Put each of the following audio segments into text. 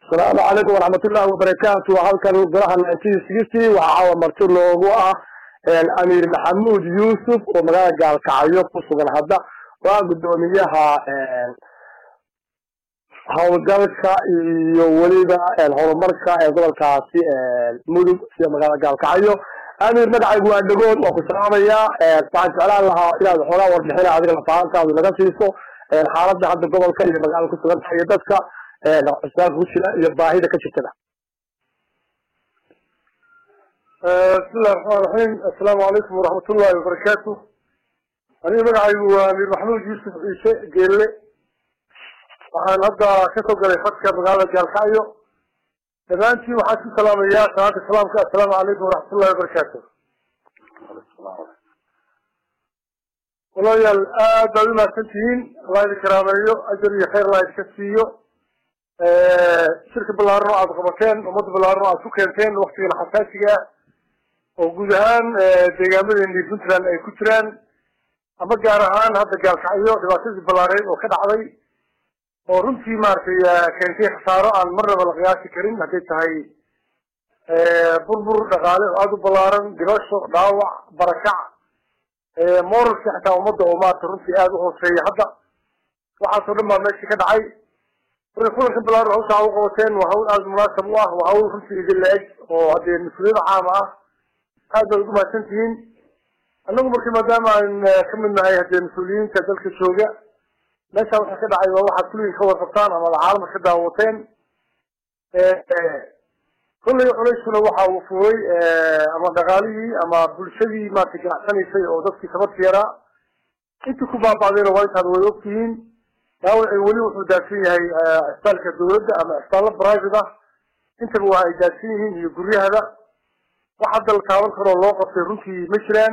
asalaamu calaykum waraxmatullahi wabarakaatu halkan golaha nineteen sixty waxaa caawa marti loogu ah amiir maxamuud yuusuf oo magaalada gaalkacyo ku sugan hadda waa guddoomiyaha howlgalka iyo weliba horumarka ee gobolkaasi mudug sida magaalada gaalkacyo amiir magacaygu waa dhagood waa ku salaamayaa waxaan jeclaan lahaa inaad xoogaa warbixina adiga lafahantaadu naga siiso xaaladda hadda gobolka iyo magaalada kusugan tahay iyo dadka cusbaanka ku jira iyo baahida ka jirtada bismillahi raxmaan raxiim assalaamu calaykum waraxmat ullahi wabarakaatu aniga magacaygu waa amiir maxamuud yuusuf ciise geelle waxaan hadda kasoo galay fadka magaalada gaalkacyo dhammaantiin waxaan ku salaamayaa salaanta salaamka assalaamu calaykum waraxmat ullahi wabarakaatu walaalayaal aad baad umahadsan tihiin allah idin karaameeyo ajar iyo khayr allah idinka siiyo shirka ballaaran oo aad qabateen ummadda ballaaran oo aad ku keenteen waktigan xasaasiga ah oo guud ahaan deegaamadeeni puntland ay ku jiraan ama gaar ahaan hadda gaalkacyo dhibaatadii ballaareed oo ka dhacday oo runtii maaragtay keentay khasaaro aan marnaba la qiyaasi karin hadday tahay burbur dhaqaale oo aada u ballaaran dhibasho dhaawac barakac moralki xataa ummadda oo maarata runtii aada u hooseeya hadda waxaasoo dhan baa meeshii ka dhacay marka kulanka balaaran hawsha u qabateen waa hawl aada munaasab u ah waa hawl runtii idin la-eg oo haddee mas-uuliyada caama ah aad baad ugu mahadsan tihiin annagu marka maadaama aan ka mid nahay haddee mas-uuliyiinta dalka jooga meesha waxa ka dhacay waa waxaad kulligii ka warqabtaan ama caalamka ka daawateen kollay culeyskuna waxa uu fuulay ama dhaqaalihii ama bulshadii maarata ganacsanaysay oo dadkii sabadka yaraa intii ku baaba'dayna waa intaad way ogtihiin dhaawacii weli wuxuu daadsan yahay cisbitaalka dawladda ama cisbitaallo private ah intaba waa ay daadsan yihiin iyo guryahada wax hadda la taaban karoo loo qabtay runtii ma jiraan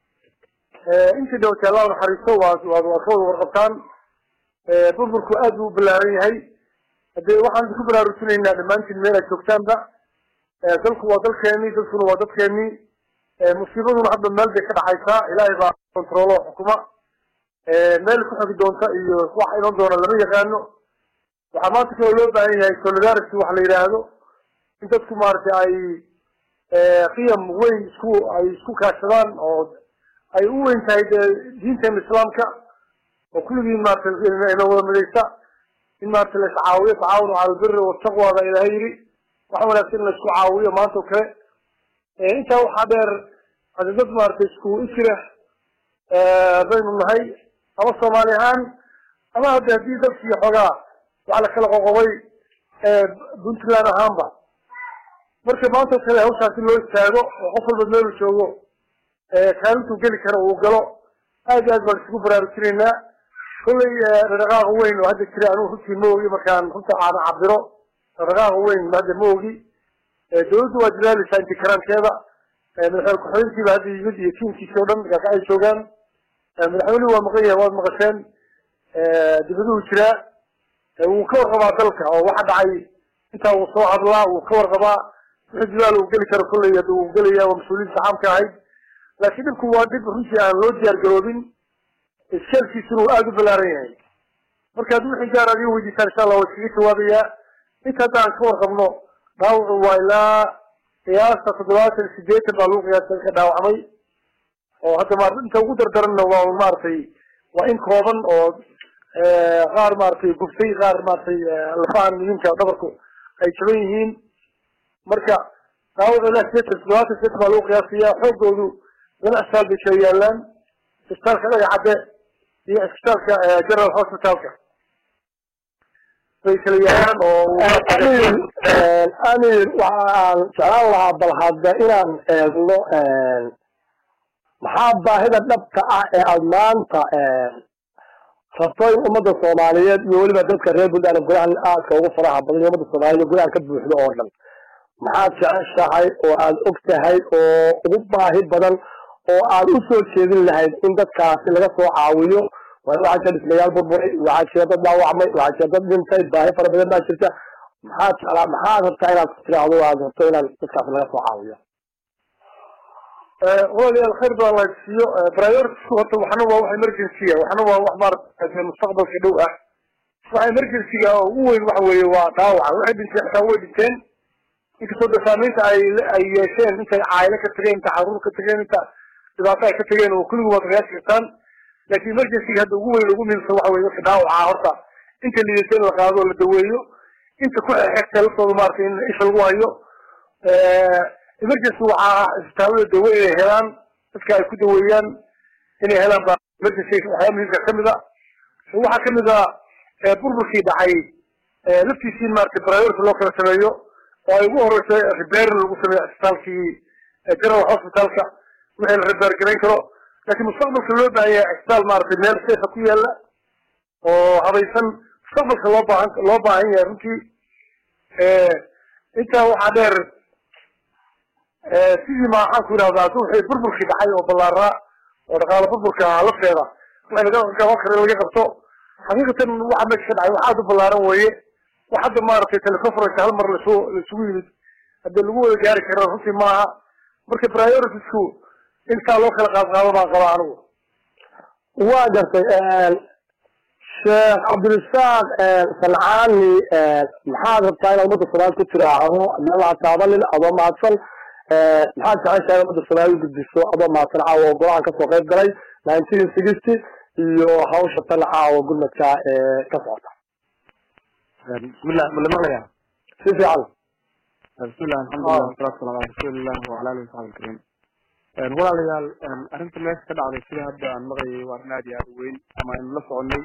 intii dhawatay allah naxariisto waad waad waad ka wada warqabtaan burburku aad buu u ballaaran yahay hadee waxaan idinku baraarujinaynaa dhammaantiin meel aad joogtaanba dalku waa dalkeenii dadkuna waa dadkeenii musiibaduna hadda meel bay ka dhacaysaa ilaahay baa controlo xukuma meel ku xogi doonta iyo wax iman doona lama yaqaano waxaa maanta kaloo loo baahan yahay solidarity waxa la yidhaahdo in dadku maaragtay ay qiyam weyn isku ay isku kaashadaan oo ay u weyn tahay dee diinteena islaamka oo kulligiin maarata ina wada midaysa in maarata la iscaawiyo tacaawunu cala albiri wataqwa baa ilahay yidhi waxa wanaagsan in la isku caawiyo maanta oo kale intaa waxaa dheer hadi dad maarata isku isira baynu nahay ama soomaali ahaan ama hadda haddii dadkii xoogaa waxa la kala qoqobay puntland ahaanba marka maanta oo kale hawshaasi loo istaago oo qof walba meelu joogo kaalintuu geli karo uu galo aad iyo aad baan isugu baraarujinaynaa kollay dhaqaaqa weyn oo hadda jira anugu runtii ma ogi markaan runta aan cabiro dhaqaaqa weyn hadda ma ogi dawladdu waa dadaaleysaa inti karaankeeda madaxweyne ku-xigeenkiiba hadda yimid iyo tiimkiisi o dhan gaaka ay joogaan madaxweynuhu waa maqan yahay waad maqasheen dibaduhu jiraa wuu ka warqabaa dalka oo waxa dhacay intaa wuu soo hadlaa wuu ka warqabaa wixii dadaal uu geli karo kollay hadda wuu gelaya waa mas-uuliyiinta caamka ahayd laakiin dhibku waa dhib runtii aan loo diyaar garoobin iskeelkiisuna uu aada u ballaaran yahay marka haddii wixii gaar aad iga weydiisaan insha allah waa iskaga jawaabayaa inta hadda aan ka warqabno dhaawacu waa ilaa qiyaasta toddobaatan sideetan baa lagu qiyaasta ka dhaawacmay oo hadda ma inta ugu dardaranna waa maaragtay waa in kooban oo qaar maaragtay guftay qaar maaragtay lafahan muhiimka dhabarku ay jaban yihiin marka dhaawacu ilaa sideetan toddobaatan sideetan baa lagu qiyaasaya xoogoodu laba cisbitaal bay kala yaalaan cisbitaalka dhagacadde iyo cisbitaalka general hospitalka bay kala yaalaan oo amir waxaan jeclaan lahaa bal hadda inaan eegno maxaa baahida dhabka ah ee aada maanta rabto in ummadda soomaaliyeed iyo weliba dadka reer puntland golahan aadka ugu faraha badan iyo ummadda soomaliyeed golahan ka buuxdo oo dhan maxaad jeceshahay oo aada og tahay oo ugu baahi badan oo aad u soo jeedin lahayd in dadkaasi laga soo caawiyo waxaa jira dhismayaal burburay waxaa jira dad dhaawacmay waxaa jira dad dhintay baahi fara badan baa jirta maxaad jeclaa maxaad rabtaa inaad ku tiraahdo aad rabto inaan dadkaasi laga soo caawiyo walaalayaal khayr badan la siiyo priority horta waxna waa wax emergency waxna waa wax maarata mustaqbalka dhow ah waxa emergencyga ugu weyn waxa weeye waa dhaawaca waxay dhinteen xitaa way dhinteen inkastoo de saamaynta ay ay yeesheen intay caayilo ka tageen inta caruur ka tageen inta dhibaato ay ka tageen oo kulligu waad qiyaasi kartaan laakiin emergencyga hadda ugu weyn ugu muhiimsan waxa weye dadka dhaawaca horta inta liidata in la qaado oo la daweeyo inta ku xeegtay laftooda maaragtay in isha lagu hayo emergency waxaa isbitaalada dawe inay helaan dadka ay ku daweeyaan inay helaan ba emergency waxyaaba muhiimka kamid a waxaa kamid a burburkii dhacay laftiisii in maaragtay priority loo kala sameeyo oo ay ugu horeysay repair lagu sameeyo isbitaalkii general hospitalka wixii la repair garayn karo laakiin mustaqbalka loo baahan yahay isbitaal maaragtay meel safe ku yaala oo habaysan mustaqbalka loo baahan loo baahan yahay runtii intaa waxaa dheer sidii ma waxaan ku yidhahdaa haduu wixii burburkii dhacay oo ballaaraa oo dhaqaalo burburka lafteeda wax laga qaban karo laga qabto xaqiiqatan waxa meesha ka dhacay wax aad u ballaaran weeye wax hadda maaragtay teleconference hal mar lasu laisugu yimid haddii lagu wada gaari kara runtii maaha marka prioritiesku intaa loo kala qaad qaado baan qabaa anigu waa gartay sheekh cabdirasaaq sancaani maxaad rabtaa inaad ummadda soomaali ku tiraahdo meelaha taabanin adoo mahadsan maxaad jeceshahay ummadda soomaali gudbiso adoo mahadsan caawa oo golahan kasoo qayb galay nineteen sixty iyo hawsha tan caawa gurmadka ee ka socota bismillah malamaqlaya si fiican bismillah alxamdulilah wasalatu wasalam ala rasuulillah wala alihi wasaxbi alkariim walaalayaal arrinta meesha ka dhacday sida hadda aan maqlayay waa arrin aad iyo aad u weyn ama aynu la soconay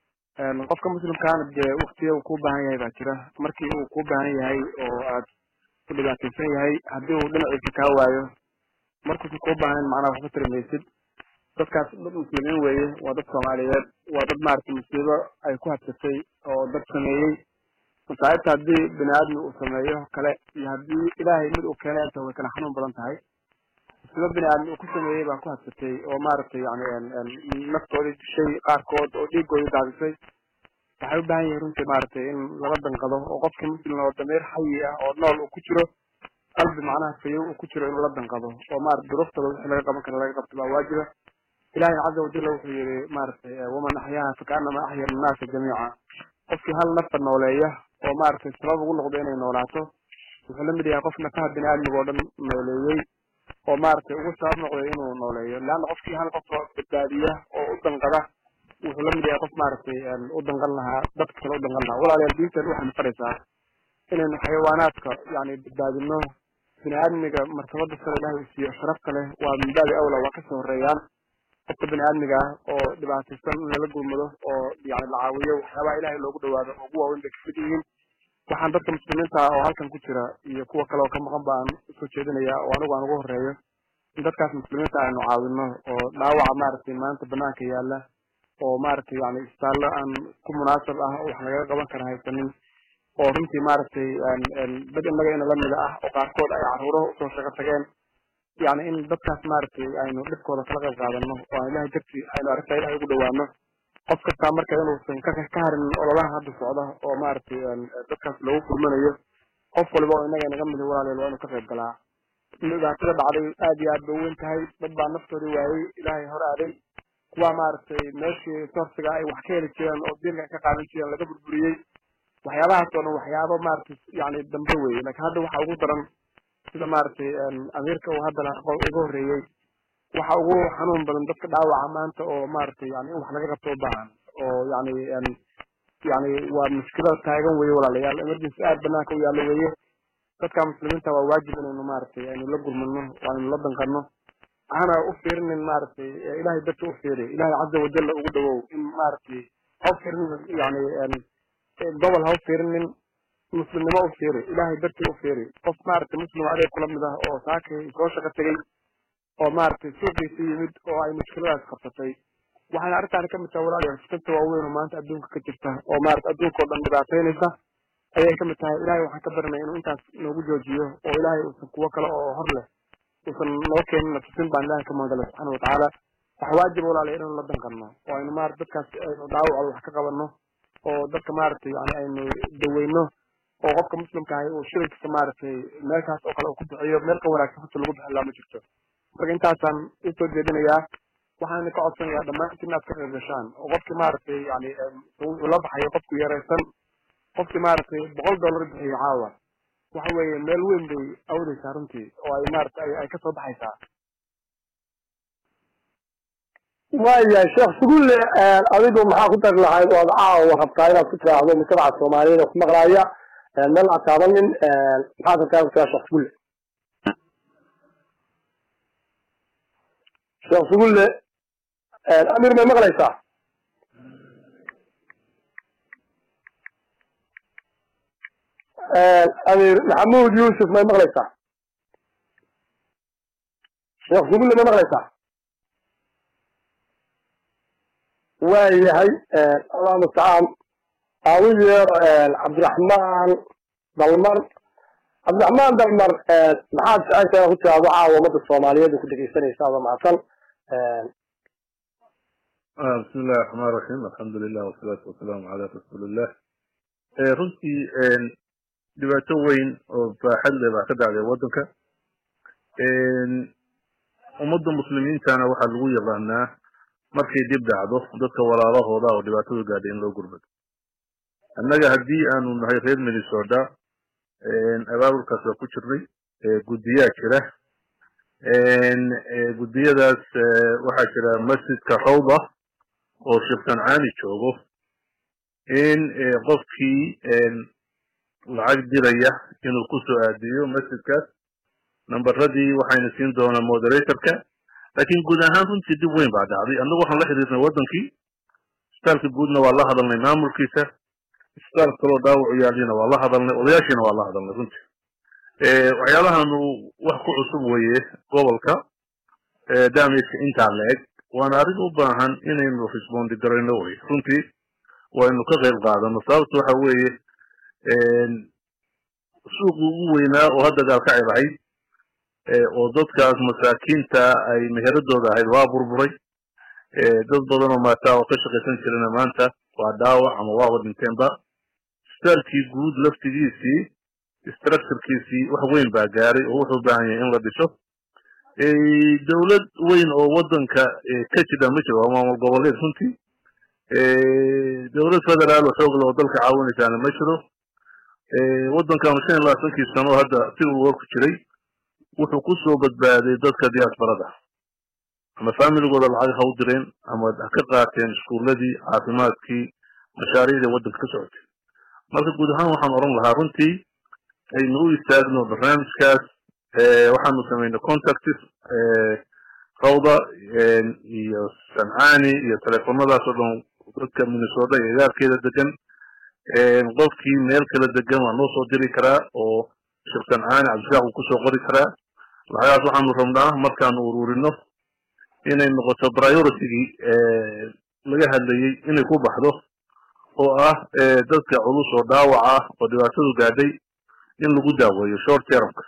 qofka muslimkaana dee waktiga uu kuu baahan yahay baa jira markii uu kuu baahan yahay oo aad ku dhibaataysan yahay haddii uu dhinaciisa kaa waayo markuusan kuu baahayn macnaha waxba tari maysid dadkaas dad muslimiin weeye waa dad soomaaliyeed waa dad maaragtay musiibo ay ku habsatay oo dad sameeyey masaa'ibta haddii bini aadmi uu sameeyo kale iyo haddii ilaahay mid uu keenay inta way kala xanuun badan tahay musiibo bini aadmi uu ku sameeyey baa ku habsatay oo maaragtay yani naftoodii dishay qaarkood oo dhiigoodii daadisay waxay u baahan yihin runtii maaragtay in lala danqado oo qofkii muslim oo dameer xayi ah oo nool uu ku jiro qalbi macnaha fayow uu ku jiro inuu la danqado oo maarata duruftooda wixii laga qaban kara laga qabto baa waajiba ilahi caza wajalla wuxuu yihi maaragtay waman axyaaha fakaanama axya annaasa jamiica qofkii hal nafta nooleeya oo maaragtay sabab ugu noqdo inay noolaato wuxuu la mid yahay qof nafaha bini aadmiga oo dhan nooleeyey oo maaragtay ugu sabab noqday inuu nooleeyo leanna qofkii hal qof badbaadiya oo u danqada wuxuu la mid yahay qof maaragtay u danqan lahaa dadka kale u danqan lahaa walaalayaal diinteen waxay nafaraysaa inaynu xayawaanaadka yani badbaadino bini aadmiga martabada sare ilahay uu siiyo sharafta leh waa min baabi awla waa kasoo horeeyaan qofka bini aadmiga ah oo dhibaataysan in lala gurmado oo yani la caawiyo waxyaabaha ilahay loogu dhawaado oo ugu waaweyn bay kamid yihiin waxaan dadka muslimiinta ah oo halkan ku jira iyo kuwa kale oo ka maqan ba aan usoo jeedinaya oo anigu aan ugu horeeyo in dadkaas muslimiinta aynu caawino oo dhaawaca maaragtay maanta banaanka yaala oo maaragtay yani isbitaallo aan ku munaasab ah oo wax lagaga qaban kara haysanin oo runtii maaragtay dad innaga ina lamida ah oo qaarkood ay caruuro usoo shaqo tageen yani in dadkaas maaragtay aynu dhibkooda kala qayb qaadano oo aan ilahay dartii aynu arrintaa ilahay ugu dhawaano qof kastaa marka inuusan ka ka harin ololaha hadda socda oo maaragtay dadkaas loogu kulmanayo qof waliba oo innaga inaga midi walaaleel waa inuu ka qayb galaa dhibaatada dhacday aad iyo aad bay uweyn tahay dad baa naftoodii waayey ilaahay hor aaday kuwa maaragtay meeshii soorsiga ay wax ka heli jireen oo diinka ka qaadan jireen laga burburiyey waxyaabahaas oo dhan waxyaabo maaragtay yani dambe weye lakin hadda waxa ugu daran sida maaragtay amiirka uu hadda iga horreeyey waxa ugu xanuun badan dadka dhaawaca maanta oo maaragtay yani in wax laga qabto u baahan oo yani yani waa mushkilad taagan weye walaalayaal emergency aad banaanka u yaallo weye dadka muslimiinta waa waajib inaynu maaragtay aynu la gurmano oo aynu la danqano hana u fiirinin maaragtay ilahay dadka u fiiri ilahay caza wajalla ugu dhawow in maaragtay ha u fiirinin yani gobol ha u fiirinin muslimnimo u fiiri ilahay dartii u fiiri qof maaragtay muslim adeeg kula mid ah oo saakay soo shaqo tegey oo maaragtay suuqiisi yimid oo ay mushkiladaas qabsatay waxayna arrintaani kamid tahay walaalayaal fikrta waaweyn oo maanta adduunka ka jirta oo maarata adduunka oo dhan dhibaataynaysa ayay kamid tahay ilahay waxaan ka barinay inuu intaas noogu joojiyo oo ilahay uusan kuwo kale oo hor leh uusan noo keenin tusin baan ilahay ka magala subxaana watacaala waxa waajib walaalay inaynu la danqano oo aynu maarata dadkaas aynu dhaawacooda wax ka qabano oo dadka maaragtay yani aynu daweyno oo qofka muslimka ahi uu shirkiisa maaragtay meeshaas oo kale uu ku bixiyo meel ka wanaagsan hata lagu bixin laa ma jirto marka intaasaan usoo jeedinayaa waxaan ka codsanayaa dhammaantiin inaad ka qayb gashaan oo qofkii maaragtay yani uu la baxayo qofku yaraysan qofkii maaragtay boqol dollar bixiyo caawa waxa weeye meel weyn bay awdaysaa runtii oo ay maaragtay ay kasoo baxaysaa waayahay sheekh sugulle adigu maxaa ku dari lahayd oo ad caawa rabtaa inaad ku tiraahdo mujtamaca soomaaliyeed oo ku maqlaaya meel aad taabanin maxaad rabtaa ku tiraa sheekh sugulle sheekh sugulle amir may maqlaysaa amir maxamuud yuusuf may maqlaysaa sheekh sugulle may maqlaysaa waayahay allah mustacaan aan u yeero cabdiraxmaan dalmar cabdiraxmaan dalmar maxaad jeceshahay ku tiraahdo caawa ummadda soomaaliyeed ku dhegeysanaysa adoo mahadsan بسم الله الرحمن الرحيم الحمد لله والصلاة والسلام على رسول الله runtii dhibaato weyn oo baaxad leh baa ka dhacday waddanka ummadda muslimiintana waxaa lagu yaqaanaa markay dib dhacdo dadka walaalahooda oo dhibaatadu gaadhay in loo gurmado annaga haddii aanu nahay reer minnesota abaabulkaas waa ku jirnay guddiyaa jira guddiyadaas waxaa jira masjidka rawda oo sheekh sancaani joogo in qofkii lacag diraya inuu kusoo aadiyo masjidkaas nambaradii waxayna siin doonaa moderatorka laakiin guud ahaan runtii dib weyn baa dhacday annagu waxaan la xiriirnay waddankii isbitaalka guudna waa la hadalnay maamulkiisa isbitaal kaloo dhaawacu yaalina waa la hadalnay odayaashiina waa la hadalnay runtii waxyaabahanu wax ku cusub weeye gobolka damageka intaa la eg waana arrin u baahan inaynu respondi garayno wey runtii waynu ka qayb qaadano sababta waxa weeye suuqii ugu weynaa oo hadda gaalkacib ahayd oo dadkaas masaakiinta ay meheradooda ahayd waa burburay dad badan oo maataa oo ka shaqaysan jirana maanta waa dhaawac ama waaba dhinteenba isbitaalkii guud laftigiisii structurekiisii wax weyn baa gaaray oo wuxuu u baahan yahay in la dhiso dowlad weyn oo waddanka ka jira ma jiro waa maamul goboleed runtii dowlad federaal oo xoog leh oo dalka caawinaysaana ma jiro waddankanu shan iyo labaatankii sano hadda si uu warku jiray wuxuu ku soo badbaaday dadka diaasbarada ama familigooda lacag ha u direen ama ha ka qaateen iskuuladii caafimaadkii mashaariicdii waddanka ka socotay marka guud ahaan waxaan odhan lahaa runtii aynu u istaagno barnaamijkaas waxaanu samaynay contacts rawda iyo sancani iyo teleefonadaas oo dhan dadka minnesota iyo agaarkeeda degan qofkii meel kala degan waa noo soo diri karaa oo sheekh sancani cabdishaaq uu kusoo qori karaa lacagaas waxaanu rabnaa markaanu ururino inay noqoto prioritigii laga hadlayey inay ku baxdo oo ah dadka culus oo dhaawac ah oo dhibaatadu gaadhay in lagu daaweeyo short termka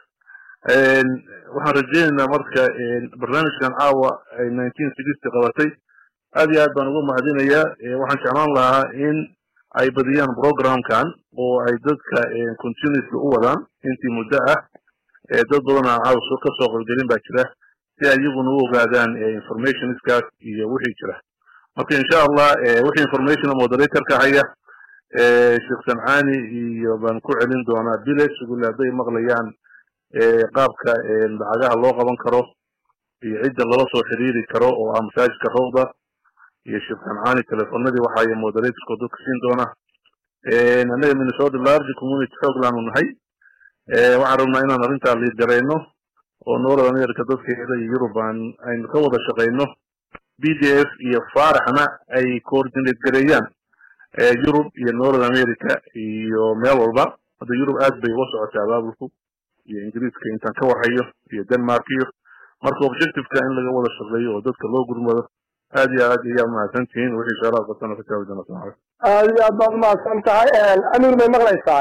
waxaan rajaynaynaa marka barnaamijkan caawa ay nineteen sixty qabatay aad iyo aad baan uga mahadinayaa waxaan jeclaan lahaa in ay badiyaan programkan oo ay dadka continuously u wadaan intii muddo ah dad badan aan caawa ka soo qolgelin baa jira si ay iyaguna u ogaadaan informationskaas iyo wixii jira marka insha allah wixii information moderatorka haya sheekh sancani iyo baan ku celin doonaa bile sugule hadday maqlayaan qaabka lacagaha loo qaban karo iyo cidda lala soo xiriiri karo oo ah masaajidka rawda iyo sheekh sancani telefonadii waxaay moderatorka dadka siin doona annaga minnesota large community xooglaanu nahay waxaan rabnaa inaan arrintaa liid garayno oo north america dadkeeda iyo yurub aan aynu ka wada shaqayno b d f iyo faaraxna ay coordinate gareeyaan yurub iyo north america iyo meel walba hadda yurub aad bay uga socotay abaabulku iyo ingiriiska intaan ka warhayo iyo denmark iyo marka objectiveka in laga wada shaqeeyo oo dadka loo gurmado aad iyo aad ayaa mahadsan tihiin wixii su-aalaha qabtana ka jawaabi doona salaam calaykum aad iyo aad baad umahadsan tahay amir may maqlaysaa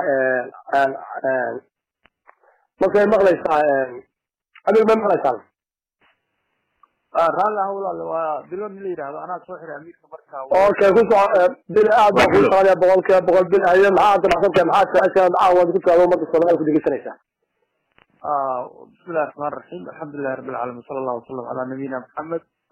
markay maqlaysaa amir may maqlaysaa raalli ah walaal waa bilo nin la yidhaahdo anaa soo xiray amiirka marka okay ku soco bil aad baan kuu socodaya boqolkiiba boqol bil haye maxaa damacsantahay maxaad jeceshaad caawaad ku tiraado ummadda soomaaliya ku dhegeysanaysaa bismillahi raxmaan raxiim alxamdulilahi rabbi alcaalamiin sala allahu wasalam calaa nabiyina maxamed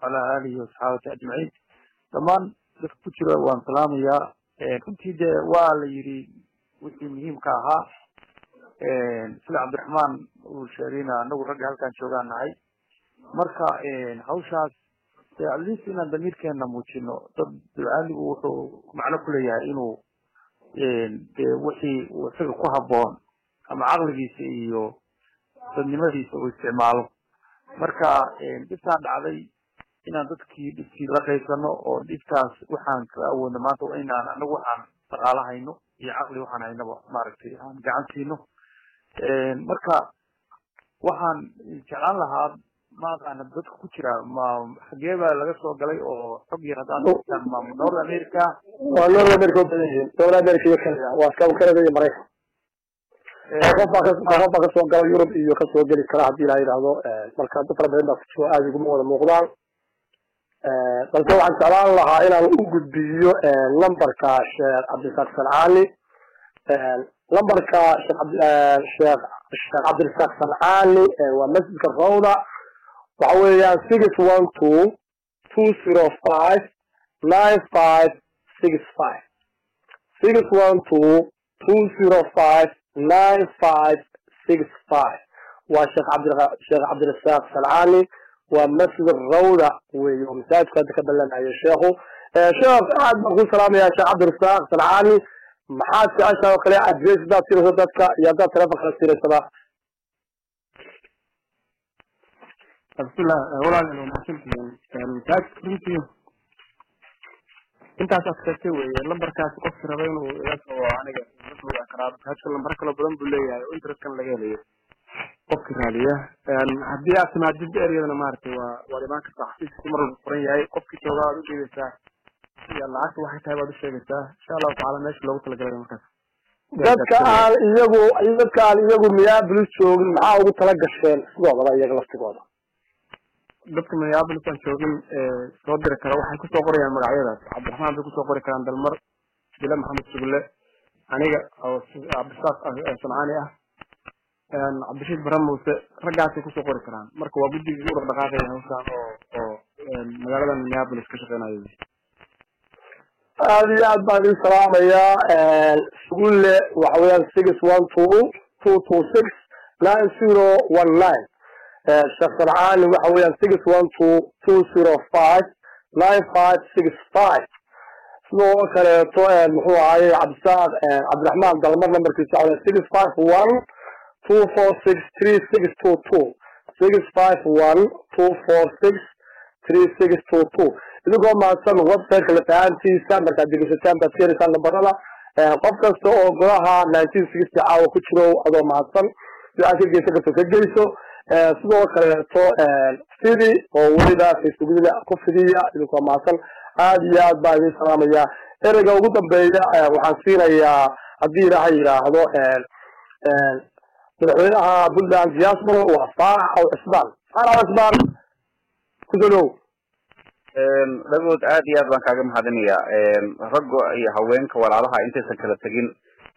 وعلى آله وصحابته أجمعين dhammaan dadka ku jira waan salaamayaa runtii dee waa la yidhi wixii muhiimka ahaa sida cabdiraxmaan uu sheegayna anagu ragga halkaan joogaan nahay marka hawshaas dee at least inaan damiirkeena muujino dad ducaaligu wuxuu macno ku leeyahay inuu dee wixii uu isaga ku habboon ama caqligiisa iyo dadnimadiisa uu isticmaalo marka dhibtaan dhacday inaan dadkii dhibkii la qaybsano oo dhibtaas waxaan ka awoodno maanta waa inaan anagu waxaan dhaqaalo hayno iyo caqli waxaan haynaba maaragtay aan gacan siino marka waxaan jeclaan lahaa maaqaana dadka ku jira ma xagee baa laga soo galay oo xog yar haddaan dadkan ma north america waa north america u badan yihiin north america iyo canada waa iska canada iyo maraykan qof baa ka- qof baa kasoo gala yurub iyo kasoo geli kara haddii la yidhaahdo marka dad fara badan baa kusoo aada iguma wada muuqdaan balse waxaan jeclaan lahaa inaan u gudbiyo lambarka sheekh cabdirasaaq sancaani lambarka sheekh cabdi sheekh sheekh cabdirasaaq sancaani waa masjidka rawda waxa weeyaan six one two two zero five nine five six five six one two two zero five nine five six five waa sheekh cabdi sheekh cabdirasaaq sancaani waa masjid rawda weeye oo masaajidka hadda ka balanayo sheekhu sheekh aad baan ku salaamaya sheekh cabdirasaaq sancaani maxaad jeceshahay oo kale adres hadaad siinayso dadka iyo haddaad telefonka kala siinaysaba bismillah walaal waa mahadsantihiin masaajidka runtii intaas aad sheegtay weeye lambarkaas qofki raba inuu iga soo aniga iga soo wici karaa masaajidka lambaro kala badan buu leeyahay oo interestkan laga helayo qofki raadiya haddii aad timaadid eryadana maaragtay waa waad imaan kartaa xafiiska mar walba furan yahay qofkii joogaa waad u dhiibeysaa iyo lacagta waxay tahay baad u sheegaysaa insha allahu tacaala meesha loogu talagalay markaas dadka aan iyagu dadka aan iyagu minneapolis joogin maxaa ugu tala gasheen sidoodaba iyaga laftigooda dadka minneapolis aan joogin soo diri kara waxay kusoo qorayaan magacyadaas cabdiraxmaan bay kusoo qori karaan dalmar bile maxamed sugulle aniga oo cabdisaaq sancaani ah cabdishiid bare muuse raggaasay kusoo qori karaan marka waa guddigii u dhaqdhaqaaqaya hawshaan oo oo magaalada minneapolis ka shaqeynayo aada iyo aad baan idin salaamayaa sugulle waxa weeyaan six one two two two six nine zero one nine sheekh sancaani waxa weeyaan six one two two zero five nine five six five sidoo kaleeto muxuu ahaye cabdisaaq cabdiraxmaan dalmar numberkiisa waxa weeyaan six five one two four six three six two two six five one two four six three six two two idinkoo mahadsan websiteka lafahantiisa markaad degeysataan baad keenaysaan nambarada qof kasta oo golaha nineteen sixty caawa ku jiro adoo mahadsan si aad ka geysan karto ka geyso sidoo kaleeto fidi oo weliba facebookada ku fidiya idinkoo mahadsan aada iyo aad baa idin salaamaya ereyga ugu dambeeya waxaan siinayaa haddii ilaahay yidhaahdo madaxweynaha puntland diaspora waa faarax aw cisbaan faarax aw cisbaan kusoo dhow dhagood aad iyo aad baan kaaga mahadinaya raggo iyo haweenka walaalaha intaysan kala tegin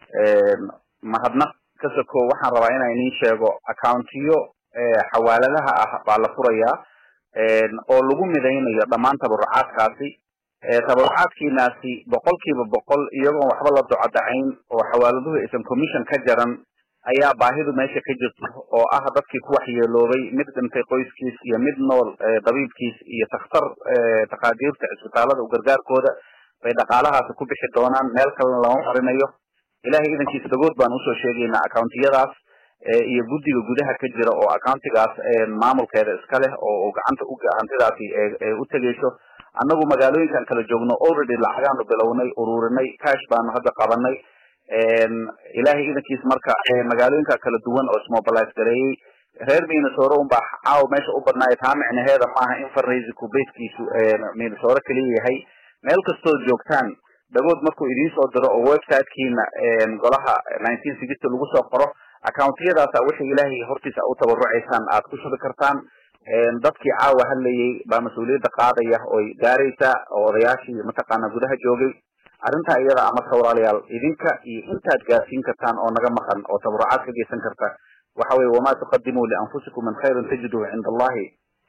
mahadnaq ka soko waxaan rabaa inaan inin sheego accountiyo xawaaladaha ah baa la furayaa oo lagu midaynayo dhammaan tabarucaadkaasi tabarucaadkiinaasi boqolkiiba boqol iyagoon waxba la docadacayn oo xawaaladuhu aysan commission ka jaran ayaa baahidu meesha ka jirto oo ah dadkii ku waxyeeloobay mid dhintay qoyskiis iyo mid nool dabiibkiis iyo takhtar taqaadiirta cisbitaalada u gargaarkooda bay dhaqaalahaasi ku bixi doonaan meel kalena lama marinayo ilahay idankiisa dhagood baan usoo sheegaynaa accountiyadaas iyo guddiga gudaha ka jira oo accountigaas maamulkeeda iska leh oo gacanta u hantidaasi u tegeyso annagu magaalooyinkan kala joogno already lacagaanu bilownay ururinay cash baanu hadda qabanay ilahay idankiis marka magaalooyinka kala duwan oo ismobilize gareeyey reer minnesore unbaa caaw meesha u badnaayo taa micnaheeda maaha in fundraisingku basekiisu minnesore keliya yahay meel kastood joogtaan dhagood markuu idiin soo diro oo websitekiina golaha nineteen sixty lagu soo qoro accountiyadaasa wixii ilaahay hortiisa u tabarucaysaan aad ku shubi kartaan dadkii caawa hadlayay baa mas-uuliyadda qaadaya oy gaaraysa oo odayaashii mataqaana gudaha joogay arrintaa iyada ama sawraalayaal idinka iyo intaad gaarsiin kartaan oo naga maqan oo tabarucaad ka geysan karta waxa weye wamaa tuqadimuu lianfusikum min khayrin tajiduhu cinda allahi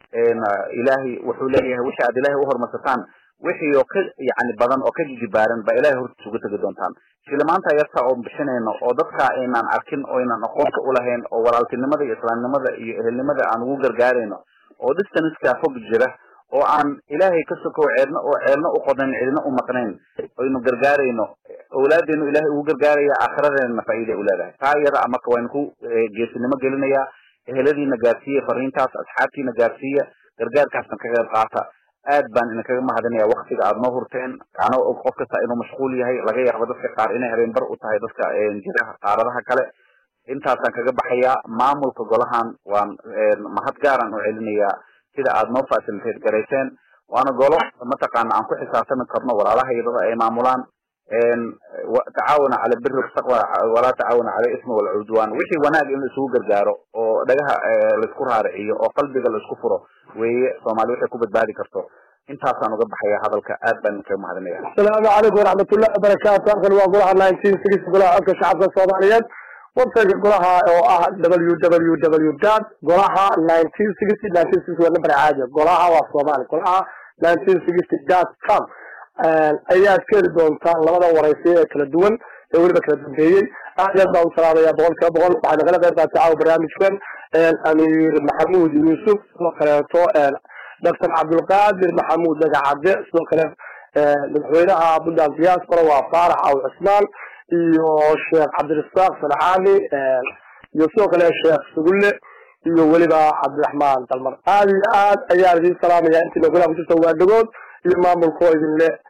ilaahay wuxuu leeyahay wixii aad ilaahay uhormarsataan wixii oo ka yani badan oo ka jijibaaran ba ilahay hortiisa uga tegi doontaan shilimaanta yarta oo bixinayno oo dadka aynaan arkin oo aynaan aqoonka ulahayn oo walaaltinimada iyo islaamnimada iyo ehelnimada aan ugu gargaarayno oo distanceka fog jira oo aan ilaahay ka sokow ceedna oo ceelna u qodayn cidna u maqnayn aynu gargaarayno awlaadeenu ilahay ugu gargaaraya aakhiradeena faa'iida u leedahay taa iyada marka waynu ku geesinimo gelinayaa eheladiina gaarsiiya fariintaas asxaabtiina gaarsiiya gargaarkaasna ka qayb qaata aad baan idinkaga mahadinaya waktiga aad noo hurteen anoo og qof kasta inuu mashquul yahay laga yaabo dadka qaar inay habeen bar u tahay dadka jiraha qaaradaha kale intaasaan kaga baxayaa maamulka golahan waan mahad gaaran u celinayaa sida aad noo facilitate garayseen waana golo mataqaana aan ku xisaabtami karno walaalaha iyadada ay maamulaan tacaawuna cala biri taqwa walaa tacaawuna cala ismi walcudwan wixii wanaag in la isugu gargaaro oo dhagaha laisku raariciyo oo qalbiga laisku furo weeye soomaali waxay ku badbaadi karto intaasaan uga baxaya hadalka aad baan kaga mahadinaya asalaamu calaykum waraxmatullahi wabarakaatu halkan waa golaha nineteen six golaha codka shacabka soomaaliyeed websiteka golaha oo ah w w w dot golaha nineteen sixty nineteen sixty waa number caadi golaha waa soomaali golaha nineteen sixty dot com ayaad ka heli doontaan labada waraysi ee kala duwan ee weliba kala dambeeyey aad iyo aad baan u salaamaya boqol kiiba boqol waxaa nagala qayb qaatay caawa barnaamijkan amiir maxamuud yuusuf sidoo kaleeto doctor cabdulqaadir maxamuud dagacadde sidoo kale madaxweynaha puntland diaspora waa faarax aw cismaan iyo sheekh cabdirasaaq sancaani iyo sidoo kale sheekh sugulle iyo weliba cabdiraxmaan dalmar aad iyo aad ayaan idin salaamaya intii nogolaha ku jirta waa dhagood iyo maamulkoo idin le